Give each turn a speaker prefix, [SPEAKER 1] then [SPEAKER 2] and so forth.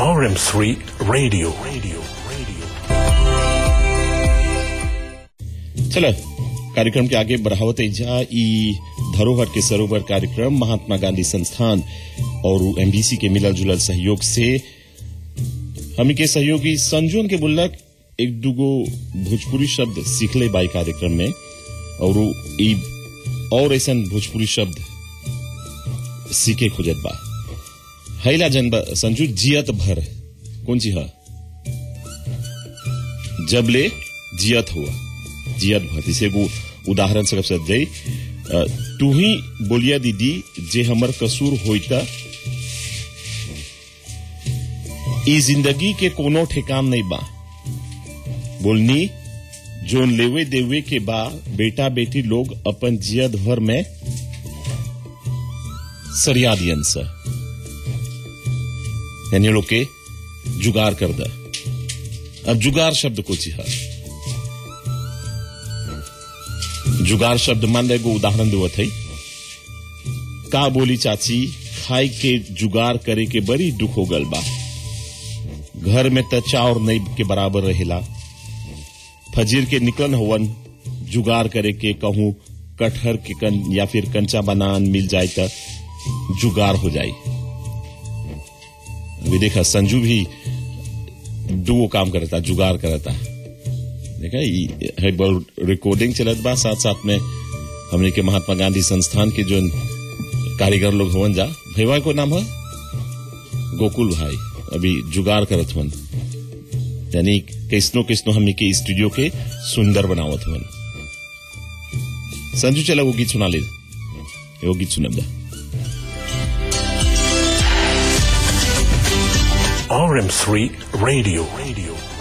[SPEAKER 1] RM3 Radio. Radio. Radio.
[SPEAKER 2] चलो कार्यक्रम के आगे बढ़ावत जा ई धरोहर के सरोवर कार्यक्रम महात्मा गांधी संस्थान और एमबीसी के मिलल जुलल सहयोग से हमी के सहयोगी संजोन के बुल्लक एक दुगो भोजपुरी शब्द सीखले बाई कार्यक्रम में और उ ई और ऐसा भोजपुरी शब्द सीखे खोजत बा हैला जन बा संजू जियत भर कौन सी है जबले जियत हुआ जियत भर इसे एगो उदाहरण से सब दे अ, तू ही बोलिया दीदी जे हमर कसूर होइता ई जिंदगी के कोनो ठिकान नहीं बा बोलनी जोन लेवे देवे के बा बेटा बेटी लोग अपन जियत भर में सरिया दियन सा यानी लोग के जुगार कर दा अब जुगार शब्द को चिहा जुगार शब्द मान एगो उदाहरण देवत है का बोली चाची खाई के जुगार करे के बड़ी दुख हो गल बा घर में त चाउर नहीं के बराबर रहेला फजीर के निकलन होवन जुगार करे के कहूं कटहर के कन या फिर कंचा बनान मिल जाए त जुगार हो जाए अभी देखा संजू भी दो काम करता जुगार करता देखा ई है बड़ रिकॉर्डिंग चलत बा साथ साथ में हमने के महात्मा गांधी संस्थान के जो कारीगर लोग हवन जा भैया को नाम है गोकुल भाई अभी जुगार करत हवन यानी किसनो किसनो हमने के स्टूडियो के सुंदर बनावत हवन संजू चला वो गीत सुना ले वो गीत सुनब दा
[SPEAKER 1] RM3 Radio. Radio.